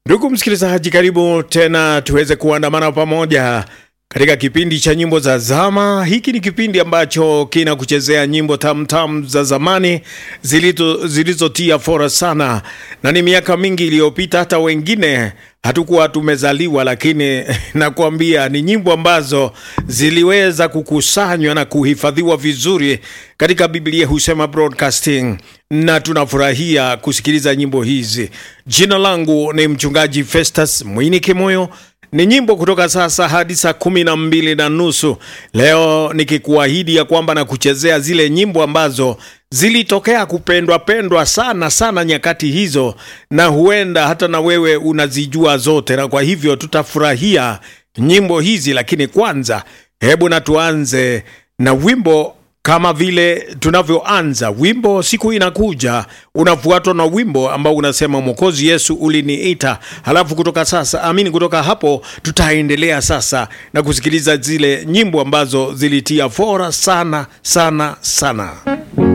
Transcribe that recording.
Ndugu msikilizaji, karibu tena tuweze kuandamana pamoja katika kipindi cha nyimbo za zama. Hiki ni kipindi ambacho kinakuchezea nyimbo tamtam za zamani zilizo zilizotia fora sana, na ni miaka mingi iliyopita, hata wengine hatukuwa tumezaliwa, lakini nakwambia ni nyimbo ambazo ziliweza kukusanywa na kuhifadhiwa vizuri katika Biblia husema broadcasting, na tunafurahia kusikiliza nyimbo hizi. Jina langu ni mchungaji Festus Mwini Kimoyo ni nyimbo kutoka sasa hadi saa kumi na mbili na nusu leo, nikikuahidi ya kwamba na kuchezea zile nyimbo ambazo zilitokea kupendwa pendwa sana sana nyakati hizo, na huenda hata na wewe unazijua zote, na kwa hivyo tutafurahia nyimbo hizi. Lakini kwanza, hebu na tuanze na wimbo kama vile tunavyoanza wimbo siku inakuja, unafuatwa na wimbo ambao unasema Mwokozi Yesu uliniita. Halafu kutoka sasa, amini, kutoka hapo tutaendelea sasa na kusikiliza zile nyimbo ambazo zilitia fora sana sana sana.